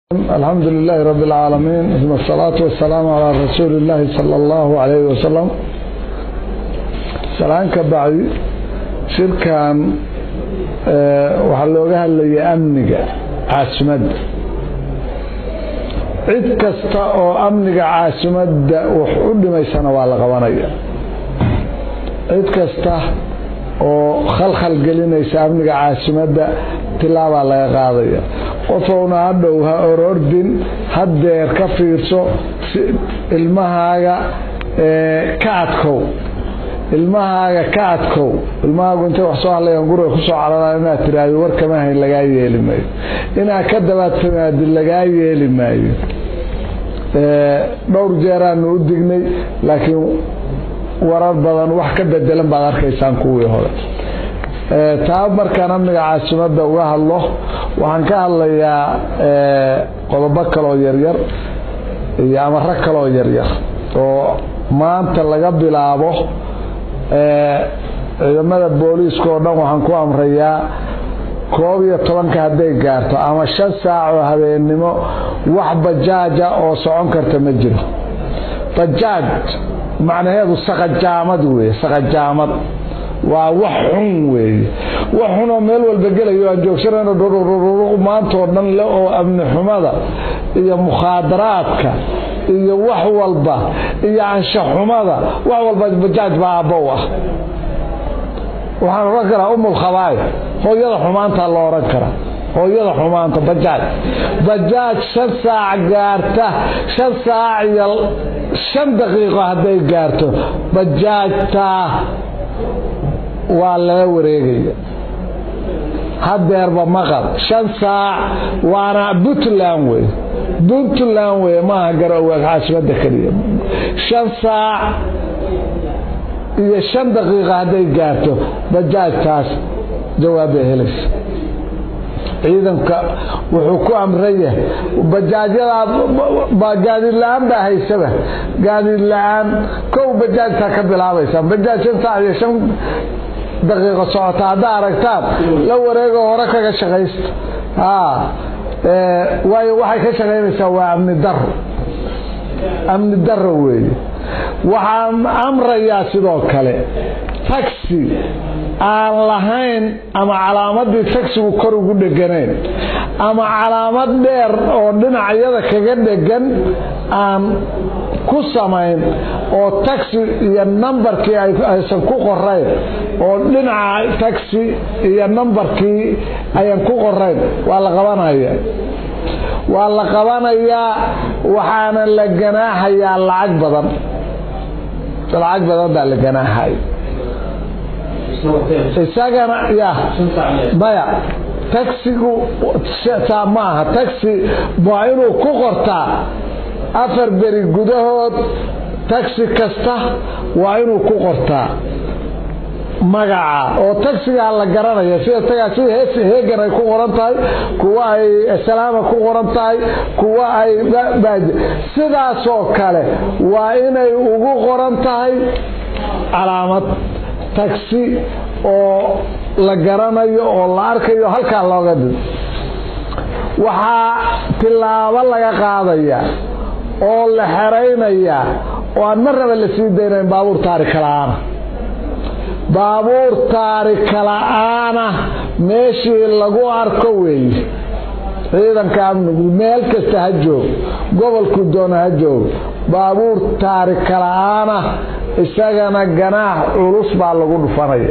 الحمد لله رب العالمين ثم الصلاة والسلام على رسول الله صلى الله عليه وسلم سلام كبعي شركان waxaa looga hadlayay amniga caasimadda cid kasta oo amniga caasimadda wax u dhimaysana waa la qabanaya cid kasta oo khalkhal gelinaysa amniga caasimadda tilaabaa laga qaadaya qofowna hadhow ha orordin haddeer ka fiirso ilmahaaga ka adkow ilmahaaga ka adkow ilmahaagu intay wax soo hadlayaan guriga kusoo cararaan inaad tiraahdo war kama hayn lagaa yeeli maayo inaad ka dabaatamaadi lagaa yeeli maayo dhowr jeeraanu u dignay laakiin warar badan wax ka bedelan baad arkaysaan kuwii hore taa markaan amniga caasimadda uga hadlo waxaan ka hadlayaa qodobo kaloo yaryar iyo amaro kaloo yaryar oo maanta laga bilaabo ciidamada booliiska oo dhan waxaan ku amrayaa koob iyo tobanka hadday gaarto ama shan saac oo habeennimo wax bajaaja oo socon karta ma jiro bajaaj macnaheedu saqajaamad weye saqajaamad waa wax xun weeye wax xunoo meel walba gelayo aan joogsanayno dhururururuq maantoo dhan le oo amni xumada iyo mukhaadaraadka iyo wax walba iyo anshaxumada wax walba bajaaj baa aabbow ah waxaan odhan karaa umul khabaaya hooyada xumaantaa lo odhan karaa hooyada xumaanta bajaaj bajaaj shan saac gaarta shan saac iyo shan daqiiqo hadday gaarto bajaajtaa waa laga wareegaya hadeerba maqal shan saac waana puntland wey puntland wey maaha garowaag caasimada keliya shan saac iyo shan daqiiqa hadday gaarto bajaajtaas jawaabbay helaysa ciidanka wuxuu ku amran yahay bajaajyadaa gaadiid la-aan baa haysaba gaadiid la-aan kow bajaajtaa ka bilaabaysa bajaaj shan saac iyo shan daqiiqo socota haddaa aragtaan la wareego hore kaga shaqaysta waayo waxay ka shaqaynaysaa waa amni daro amni daro weeye waxaan amrayaa sidoo kale taxi aan lahayn ama calaamadii taxigu kor ugu dheganayn ama calaamad dheer oo dhinacyada kaga dhegan aan ku samayn oo taxi iyo nambarkii aysan ku qorayn oo dhinaca taxi iyo nambarkii ayan ku qorayn waa la qabanaya waa la qabanayaa waxaana la ganaaxayaa lacag badan lacag badan baa la ganaaxaya isagana ya maya taxigu taa ma aha taxi waa inuu ku qortaa afar beri gudahood taxi kasta waa inuu ku qortaa magaca oo taxigaa la garanaya sida tagaa sida heegan ay ku qoran tahay kuwa ay salaama ku qoran tahay kuwa ay sidaasoo kale waa inay ugu qoran tahay calaamad taxi oo la garanayo oo la arkayo halkaa looga did waxaa tilaabo laga qaadaya oo la xeraynaya oo aan marnaba la sii daynayn baabuur taarika la-aana baabuur taarika la-aana meeshii lagu arko weeye ciidanka amnigu meel kasta ha joog gobolku doona ha joog baabuur taarika la-aana isagana ganaax culus baa lagu dhufanaya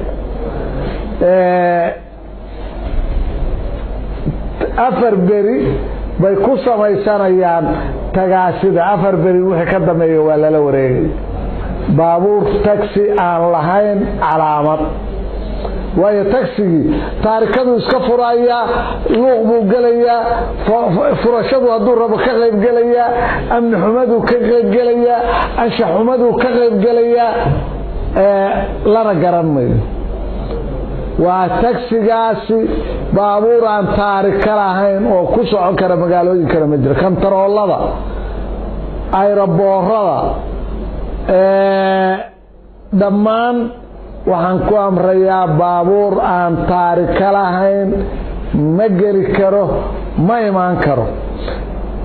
afar beri bay ku samaysanayaan tagaasida afar beri wixii ka dambeeya waa lala wareegaya baabuur taxi aan lahayn calaamad waayo taxigii taarikaduu iska furayaa luuq buu gelayaa furashadu hadduu rabo ka qaybgelayaa amni xumaduu ka qaybgelayaa anshax xumaduu ka qaybgelayaa lana garan mayo waa taxigaasi baabuur aan taarika lahayn oo ku socon kara magaalooyinkana ma jiro kantaroolada ayroboorada dhammaan waxaan ku amrayaa baabuur aan taarika lahayn ma geli karo ma imaan karo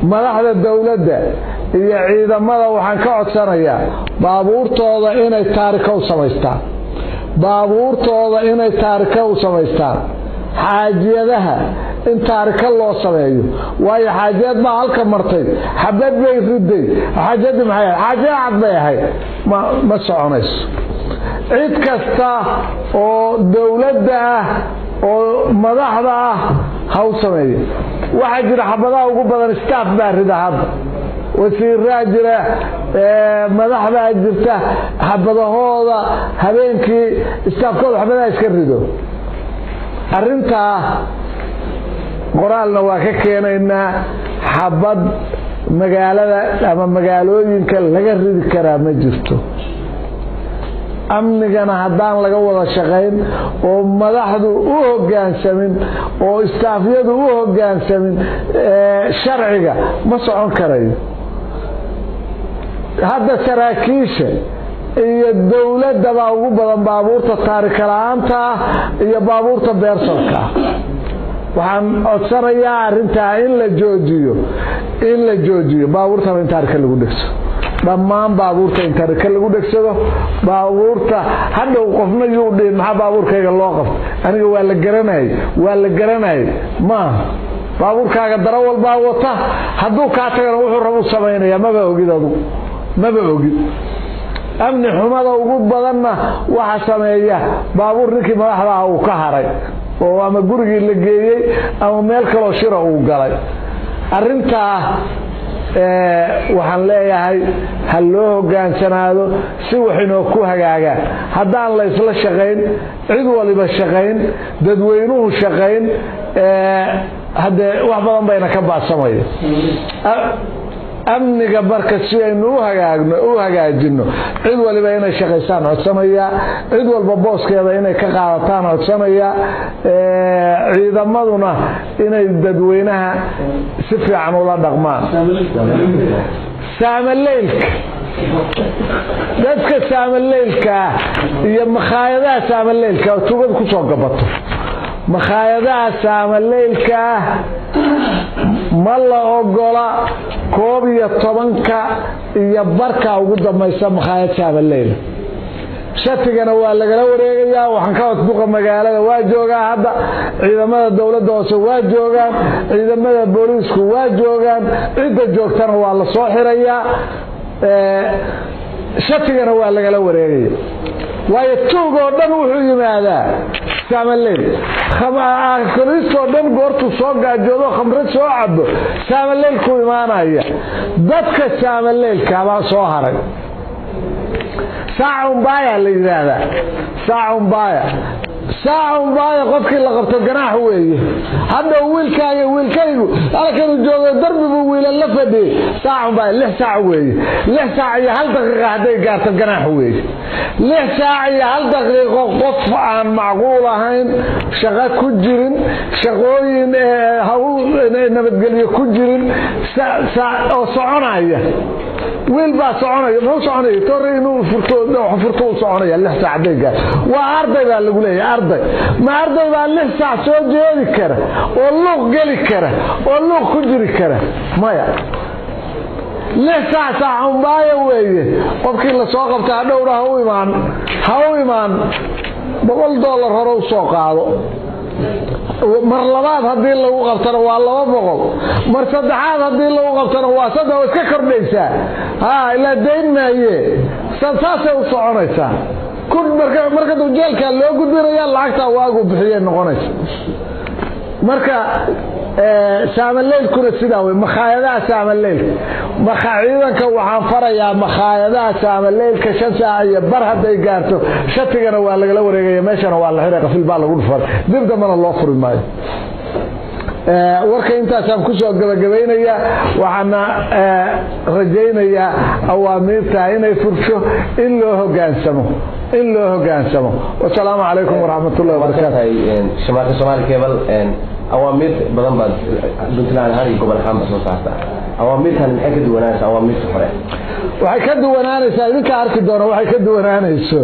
madaxda dowladda iyo ciidamada waxaan ka codsanayaa baabuurtooda inay taarika u samaystaan baabuurtooda inay taarika u samaystaan xaajiyadaha in taarika loo sameeyo waayo xaajiyad baa halka martay xabad bay riday xaajadii maxay ahayd xaajiyad cad bay ahayd ma ma soconayso cid kasta oo dowladda ah oo madaxda ah ha u sameeyo waxaa jira xabadaha ugu badan staff baa rida hadda wasiiraa jira madaxdaa jirta xabadahooda habeenkii staafkooda xabadaha iska rido arintaa qoraalna waa ka keenaynaa xabad magaalada ama magaalooyinka laga ridi karaa ma jirto amnigana haddaan laga wada shaqayn oo madaxdu u hogaansamin oo istaafyadu u hogaansamin sharciga ma socon karayo hadda saraakiisha iyo dowladabaa ugu badan baabuurta taarika la-aanta ah iyo baabuurta beersalka ah waxaan codsanayaa arintaa in la joojiyo in la joojiyo baabuurtaba in taarika lagu dhegso dhammaan baabuurta in taarika lagu dhegsado baabuurta hadhow qofna yuu dhihin maxaa baabuurkayga loo qabta aniga waa la garanayay waa la garanayay maaha baabuurkaaga daro walbaa wata hadduu kaa tagana wuxuu rabu samaynaya maba ogid adugu maba ogid amni xumada ugu badanna waxa sameeya baabuur ninkii madaxdaah uu ka haray oo ama gurigii la geeyey ama meel kaloo shira uu galay arintaa waxaan leeyahay ha loo hogaansanaado si waxinoo ku hagaagaan haddaan la isla shaqayn cid waliba shaqayn dadweynuhu shaqayn haddee wax badan bayna ka baadsamaya amniga marka si aynu u hagaajino cid waliba inay shaqaysaan codsanaya cid walba booskeeda inay ka qaadataan codsanaya ciidamaduna inay dadweynaha si fiican ula dhaqmaan saamaleylka dadka saamaleylkaa iyo makhaayadaha saamaleylka tugad kusoo gabato makhaayadaha saamaleylkaa ma la ogola koob iyo tobanka iyo barka ugu dambaysa makhaayad saamaleyle shatigana waa lagala wareegayaa waxaan ka wasduqa magaalada waa joogaa hadda ciidamada dowladda hoose waa joogaan ciidamada booliisku waa joogaan cidda joogtana waa la soo xirayaa shatigana waa lagala wareegaya waayo tuug oo dhan wuxuu yimaadaa saamaleil koriistoo dhan goortuu soo gaajoodo khamre soo cabo saamaleylku imaanaya dadka saamaleylkabaa soo haray saacunbaaya la yidhaahdaa saacunbaaya saacunbaaya qofkii la qabto ganaax weeye hadhow wiilkaaga wiilkaygu halkanu joogo darbibuu wiilan la fadhiyey saacunbaaya lix saac weeye lix saac iyo hal daqiiqa hadday gaarto ganaax weeye lix saac iyo hal daqiiqo qof aan macquul ahayn shaqo ku jirin shaqooyin hawl nabadgelyo ku jirin oo soconaya wiil baa soconaya muxuu soconaya tore inuu furto furto u soconaya lix saac hadday gaar waa arday baa lagu leeyahay arday ma arday baa lix saac soo jeedi kara oo luuq geli kara oo luuq ku jiri kara maya lix saac saaxunbaaya weeye qofkii lasoo qabta hadhowna ha u imaan ha u imaan boqol dollar hore u soo qaado mar labaad haddii lagu qabtana waa laba boqol mar saddexaad haddii lagu qabtana waa saddex waa iska kordhaysaa ha ilaa dayn maaye saasay u soconaysaa marka dujeelkaa loo gudbinaya lacagtaa waagu bixiyay noqonaysa marka saamaleylkuna sidaa wey makhaayadaha saamaleylka ciidanka waxaan farayaa makhaayadaha saamaleylka shan saac iyo bar hadday gaarto shatigana waa lagala wareegaya meeshana waa la xiray qafil baa lagu dhufan dib dambana loo furi maayo warka intaasaan kusoo gabagabaynayaa waxaana rajaynayaa awaamiirta inay fursho in loo hogaansamo in loo hogaansamo wasalaamu calaykum waraxmatullahi wabarakaatu shamaarka soomaali cable awaamiir badan baad puntland ahaan iyo gobol ahaanba soo saarta awaamiirtan maxay ka duwanaanaysa awaamiirta hore waxay ka duwanaanaysaa idinka arki doona waxay ka duwanaanayso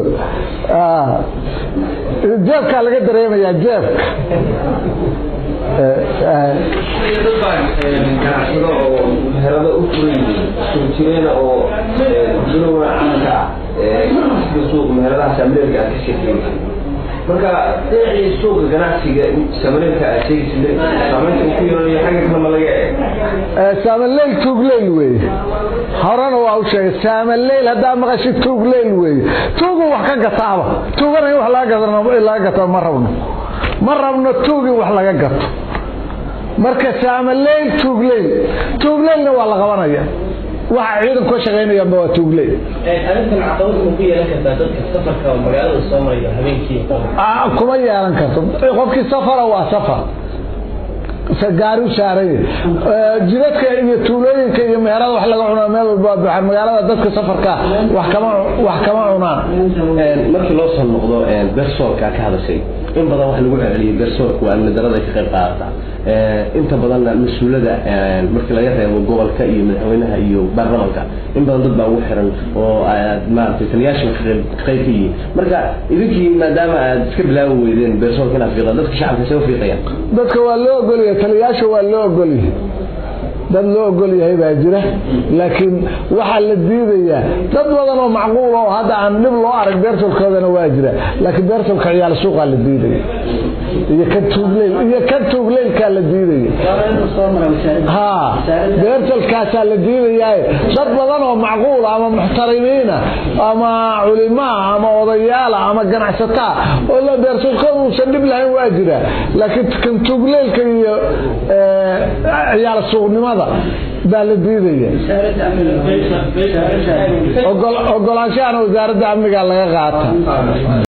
jeebkaa laga dareemayaa jeebka dad baa ganacsado oo meherado u furay soo jireena oo dulowa caanka ah sida suuq meheradaha saamileelka aad ka sheekeynay marka dhinacii suuqa ganacsiga saamileelka aad sheegaysa saamaynta uu ku yeelanayo xagga kale ma laga eeg saamaleyl tuugleyl weeye horena waa u sheegay saamaleyl haddaa maqashid tuugleyl weeye tuugu wax ka gataaba tuugana in wax laga gato ma rabno ma rabno tuug in wax laga gato marka saamaleyl tuugleyl tuugleylna waa la qabanaya waxa ciidanku ka shaqaynayaanba waa tuugleyl arrintan caqabad ma ku yeelan kartaa dadka safarka oo magaalada soo maraya habeenkii kuma yeelan karto qofkii safara waa safar gaari u saaraya jidadka iyo tuulooyinka iyo meherada wax laga cunaa meel walba buuxaan magaalada dadka safarka wax kama wax kama cunaan markii loo soo noqdo bersoorka ka hadashay in badan wax lagu celceliyay bersoorka waa amni darada ka qayb qaadata inta badanna mas-uulada markii laga reebo gobolka iyo madaxweynaha iyo baarlamanka in badan dad baa ugu xiran oo maaragtay taliyaasha ka qayb ka yihiin marka idinkii maadaama aad iska bilaabi weydeen bersoorka inaad fiiqdaan dadka shacabka see u fiiqayaan dadka waa loo ogolyahay taliyaasha waa loo ogolyahay dad loo ogol yahay baa jira laakiin waxaa la diidayaa dad badan oo macquul oo hadda aan dhib loo arag beertolkoodana waa jira laakiin beertolka ciyaal suuqaa la diidaya iyo kan tuugleyl iyo kan tuugleylkaa la diidaya ha beertolkaasaa la diidayaa dad badan oo macquula ama muxtarimiina ama culimaa ama odayaala ama ganacsataa oo la beertolkooda uusan dhib lahayn waa jira laakiin kan tuugleylka iyo ciyaal suuqnimada baa la diidaya ogolaanshahana wasaaradda amniga laga qaata